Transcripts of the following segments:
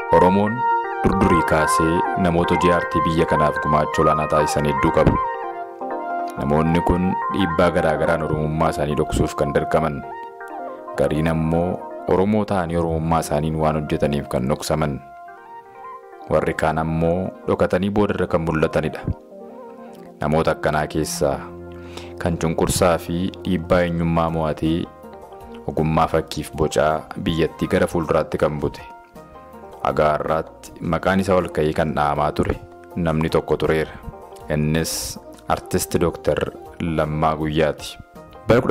Oromoon durdurii kaasee namoota hojii aartii biyya kanaaf gumaacha olaanaa taasisan hedduu qabu. Namoonni kun dhiibbaa garaa garaan Oromummaa isaanii dhoksuuf kan dirqaman. Gariin ammoo Oromoo ta'anii Oromummaa isaaniin waan hojjetaniif kan dhoksaman. Warri kaan ammoo dhokatanii boodarra kan mul'atanidha. Namoota akkanaa keessaa kan cunqursaa fi dhiibbaa eenyummaa mo'atee ogummaa fakkiif bocaa biyyattii gara fuulduraatti kan bute. Hagaa har'aatti maqaan isaa ol ka'ee kan dha'amaa ture namni tokko tureera. Innis artist Dooktar Lammaa Guyyaati. Bara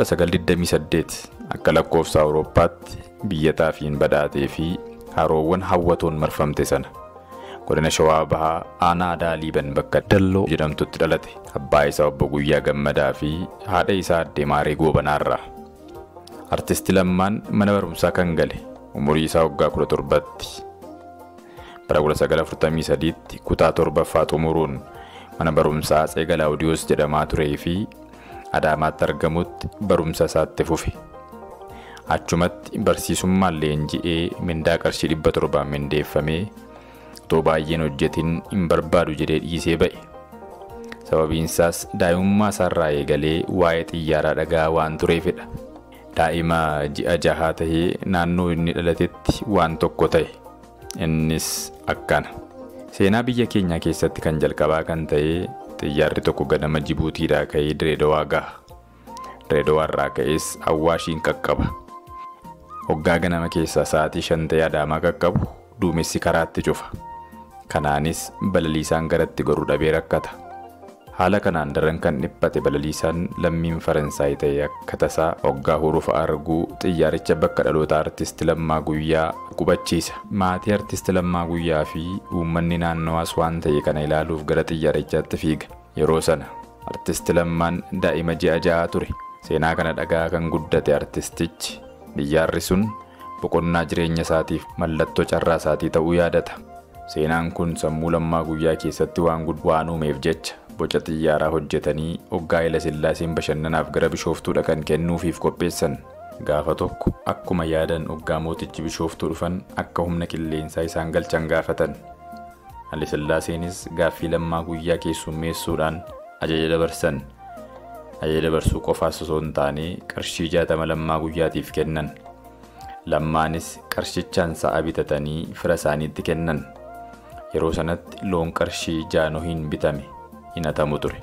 1928 akka lakkoofsa Awurooppaatti biyya xaafiin badhaatee fi haroowwan hawwatoon marfamte sana. godina shawaa bahaa aanaa aadaa liiban bakka dalloo jedhamtutti dhalate abbaa isaa obbo Guyyaa Gammadaa fi haadha isaa addee Maaree Goobanaarraa. Artisti Lammaan mana barumsaa kan gale umurii isaa waggaa 17tti. Bara 1943tti kutaa torbaffaa xumuruun mana barumsaa Atsee Galaawudiyoos jedhamaa turee fi Adaamaatti argamutti barumsa isaatti fufe. Achumatti barsiisummaan leenji'ee mindaa qarshii 700 mindeeffamee otoo baay'een hojjetin hin barbaadu jedhee dhiisee ba'e. Sababiin isaas daa'imummaa isaarraa eegalee waa'ee xiyyaaraa dhagaa waan tureefidha. Daa'ima ji'a jahaa tahee naannoo inni dhalatetti waan tokko ta'e. Innis akkana. Seenaa biyya keenyaa keessatti kan jalqabaa kan ta'e xiyyaarri tokko ganama Jibuutiidhaa ka'ee Direedawaa gaha. Direedawaarraa ka'es Awwaashiin qaqqaba. Hoggaa ganama keessaa sa'aatii shan ta'ee Adaamaa qaqqabu duumessi karaatti cufa. Kanaanis balaliisaan garatti goruu dhabee rakkata. Haala kanaan daran kan dhiphate balaliisaan lammiin Faransaay ta'e akka tasaa hoggaa hurufa arguu xiyyaaricha bakka dhaloota artisti Lammaa Guyyaa qubachiisa. Maatii artisti Lammaa Guyyaa fi uummanni naannawaas waan ta'e kana ilaaluuf gara xiyyaarichaatti fiiga. Yeroo sana artisti Lammaan daa'ima ji'a ja'a ture. Seenaa kana dhagaa kan guddate artistichi xiyyaarri sun boqonnaa jireenya isaatiif mallattoo carraa isaatii ta'uu yaadata. Seenaan kun sammuu lammaa guyyaa keessatti waan waan uumeef jecha boca xiyyaaraa hojjetanii hoggaa ila sillaaseen bashannanaaf gara bishooftuu dhaqan kennuufiif qopheessan. Gaafa tokko akkuma yaadan hoggaa mootichi bishooftuu dhufan akka humna qilleensaa isaan galchan gaafatan. Haile sillaaseenis gaaffii lammaa guyyaa keessummeessuudhaan ajaja dabarsan. Ajaja dabarsuu qofaas osoo hin taane qarshii jaatama lammaa guyyaatiif kennan. Lammaanis qarshichaan sa'a bitatanii fira isaaniitti kennan. Yeroo sanatti loon qarshii jaanohiin bitame hin hatamu ture.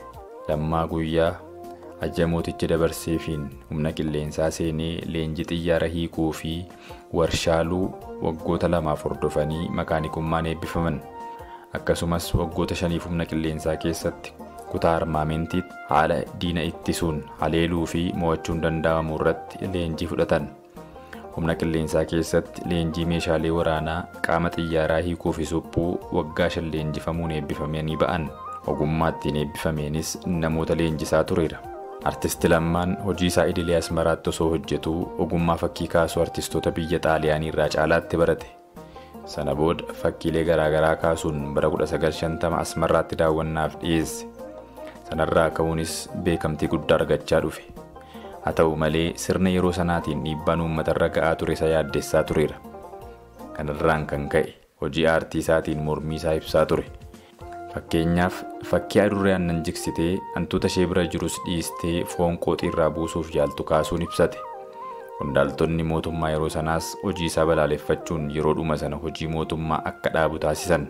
Lammaa guyyaa ajaja mootichi dabarseefiin humna qilleensaa seenee leenjii xiyyaara hiikuu fi warshaaluu waggoota lamaaf hordofanii makaanikummaan eebbifaman. Akkasumas waggoota shaniif humna qilleensaa keessatti kutaa armaamentiitti haala diina ittisuun haleeluu fi mo'achuun danda'amu irratti leenjii fudhatan. humna qilleensaa keessatti leenjii meeshaalee waraanaa qaama xiyyaaraa hiikuu fi suphuu waggaa shan leenjifamuun eebbifamanii ba'an ogummaa ittiin eebbifameenis namoota leenjisaa tureera. Artisti Lammaan hojii isaa idilee Asmaraatti osoo hojjetuu ogummaa fakkii kaasuu artistoota biyya Xaaliyaanii irraa caalaatti barate. Sana booda fakkiilee garaagaraa kaasuun bara 1950 Asmaraatti daawwannaaf dhiyeesse. Sanarraa ka'uunis beekamtii guddaa argachaa dhufe. haa ta'u malee sirna yeroo sanaatiin dhiibbaan uummatarra ga'aa ture isa yaaddessaa tureera. Kanarraan kan ka'e hojii aartii isaatiin mormii isaa ibsaa ture. Fakkeenyaaf fakkii adurree aannan jigsitee hantuuta ishee bira jirus dhiistee foon qooxiirraa buusuuf yaaltu kaasuun ibsate. Qondaaltonni mootummaa yeroo sanaas hojii isaa balaaleffachuun yeroodhuma sana hojii mootummaa akka dhaabu taasisan.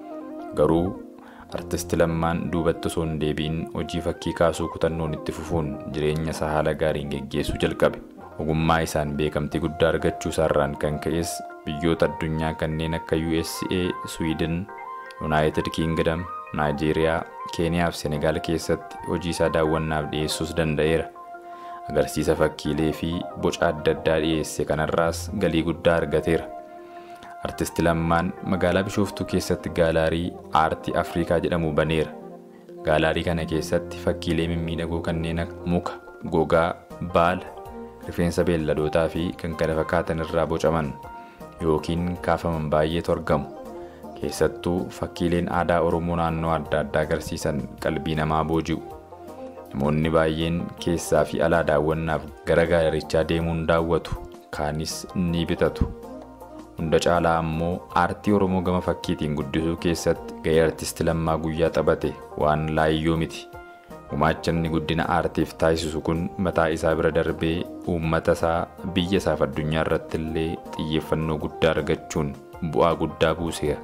Garuu artisti lammaan duubatti osoo hin deebiin hojii fakkii kaasuu kutannoon itti fufuun jireenya isaa haala gaariin geggeessuu jalqabe. Ogummaa isaan beekamtii guddaa argachuu isaarraan kan ka'es biyyoota addunyaa kanneen akka USA, Sweden, United Kingdom, Nigeria, Keeniyaa fi Senegaal keessatti hojii isaa daawwannaaf dhiyeessuus danda'eera. Agarsiisa fakkiilee fi boca adda addaa dhiyeesse kanarraas galii guddaa argateera. Artisti Lammaan magaalaa Bishooftuu keessatti gaalaarii aartii Afrikaa jedhamu baneera. Gaalaarii kana keessatti fakkiilee mimmiidhagoo kanneen akka muka, gogaa, baala, rifeensa beelladootaa fi kan kana fakkaatan irraa bocaman yookiin kaafaman baay'eetu argamu. Keessattuu fakkiileen aadaa Oromoo naannoo adda addaa agarsiisan qalbii namaa booji'u. Namoonni baay'een keessaa fi alaa daawwannaaf gara gaalarichaa deemuun daawwatu, kaanis ni bitatu. hunda caalaa ammoo aartii Oromoo gama fakkiitiin guddisuu keessatti gahee artisti Lammaa Guyyaa taphate waan laayyoo miti. Gumaachanni guddina aartiif taasisu kun mataa isaa bira darbee uummata isaa biyya isaaf addunyaa irratti illee xiyyeeffannoo guddaa argachuun bu'aa guddaa buuseera.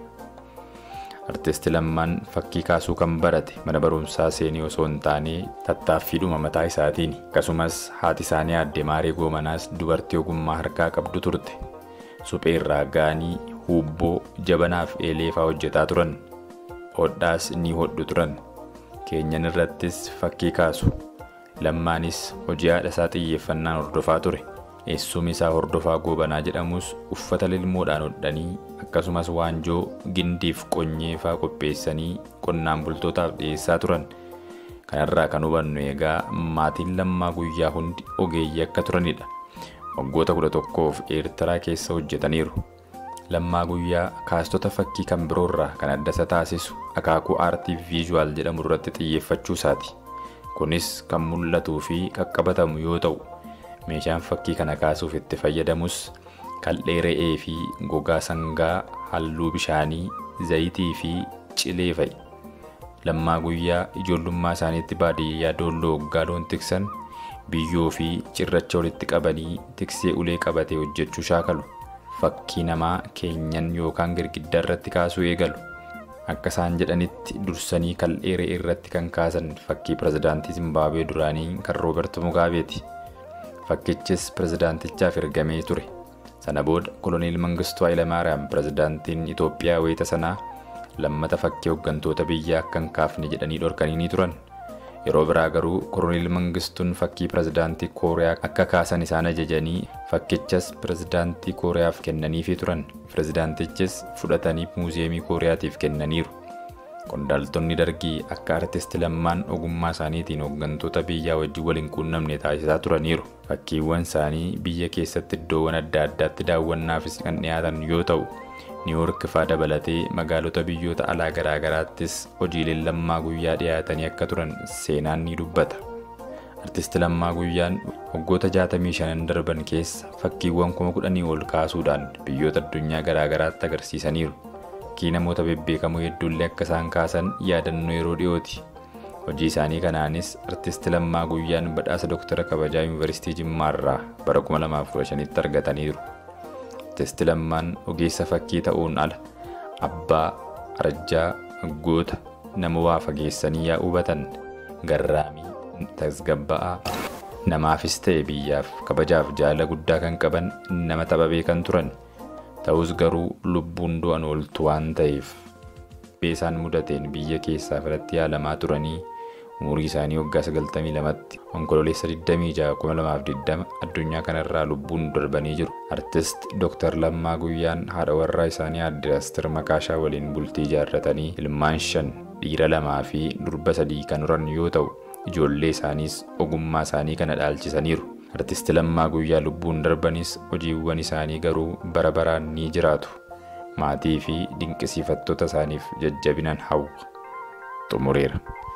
Artisti Lammaan fakkii kaasuu kan barate mana barumsaa seenii osoo hin taane tattaaffiidhuma mataa isaatiin akkasumas haati isaanii aadde Maaree Goomanaas dubartii ogummaa harkaa qabdu turte. Suphee irraa gaanii, huubboo, jabanaaf eelee fa'aa hojjetaa turan. Hodhaas ni hodhu turan. Keenyan irrattis fakkii kaasu. Lammaanis hojii haadha isaa xiyyeeffannaan hordofaa ture. Eessumni isaa hordofaa goobanaa jedhamus uffata lilmoodhaan hodhanii akkasumas waanjoo gindiif qonyee fa'aa qopheessanii qonnaan bultootaaf dhiyeessaa turan. Kanarraa kan hubannu egaa maatiin lammaa guyyaa hundi ogeeyyii akka turanidha. Waggoota kudha tokkoof Eertiraa keessa hojjetaniiru. Lammaa guyyaa kaastota fakkii kan biroorraa kan adda isa taasisu akaakuu aartii viizuwaal jedhamu irratti xiyyeeffachuu isaati. Kunis kan mul'atuu fi qaqqabatamu yoo ta'u, meeshaan fakkii kana kaasuuf itti fayyadamus kal'ee re'ee fi gogaa sangaa halluu bishaanii zayitii fi cilee fa'i. Lammaa guyyaa ijoollummaa isaaniitti baadiyyaa doolloo waggaa loon tiksan biyyoo fi cirracha walitti qabanii tiksee ulee qabatee hojjechuu shaakalu. Fakkii namaa keenyan yookaan girgiddaa irratti kaasuu eegalu. Akka isaan jedhanitti dursanii kal'ee re'ee irratti kan kaasan fakkii pirezidaantii Zimbaabuwee duraanii kan Roobert Mugaabeeti. Fakkichis pirezidaantichaaf ergamee ture. Sana booda koloneel Mangistuu Hayilamaariyaam pirezidaantiin Itoophiyaa wayita sanaa lammata fakkii hooggantoota biyyaa akka hin kaafne jedhanii dhorkanii ni turan. Yeroo biraa garuu koloneel Mangistuun fakkii pirezidaantii Kooriyaa akka kaasan isaan ajajanii fakkichas pirezidaantii Kooriyaaf kennaniifii turan. Pirezidaantichis fudhatanii muuziyeemii Kooriyaatiif kennaniiru. Qondaaltonni dargii akka artisti lammaan ogummaa isaaniitiin hooggantoota biyyaa wajjin waliin quunnamne taasisaa turaniiru. Fakkiiwwan isaanii biyya keessatti iddoowwan adda addaatti daawwannaafis kan dhiyaatan yoo ta'u, niiwoork fa'aa dabalatee magaalota biyyoota alaa garaagaraattis hojiileen lammaa guyyaa dhiyaatanii akka turan seenaan ni dubbata. Artisti Lammaa Guyyaan waggoota 65 darban keessa fakkiiwwan kuma kudhanii ol kaasuudhaan biyyoota addunyaa garaagaraatti agarsiisaniiru. Fakkii namoota bebbeekamoo hedduullee akka isaan kaasan yaadannoo yeroo dhiyooti. Hojii isaanii kanaanis artisti Lammaa Guyyaan badhaasa Dooktara Kabajaa Yuunivarsiitii Jimmaarraa bara 2015tti argataniiru. Artisti Lammaan ogeessa fakkii ta'uun ala abbaa, arjaa, goota, nama waa fageessanii yaa hubatan garraamii, tasgabba'aa, namaafis ta'e biyyaaf kabajaaf jaala guddaa kan qaban nama tapha beekan turan. Ta'us garuu lubbuun du'an ooltu waan ta'eef beesaan mudateen biyya keessaa firatti yaalamaa turanii umurii isaanii waggaa 92tti onkololeessa 26 addunyaa kanarraa lubbuun darbanii jiru. Artist Dr. Lammaa Guyyaan haadha warraa isaanii aadde Asteer Makaashaa waliin bultii ijaarratanii ilmaan shan dhiira lamaa fi durba sadii kan horan yoo ta'u ijoollee isaaniis ogummaa isaanii kana dhaalchisaniiru. Artisti Lammaa Guyyaa lubbuun darbanis hojiiwwan isaanii garuu bara baraan ni jiraatu. Maatii fi dinqisiifattoota isaaniif jajjabinan hawwa. Xumureera.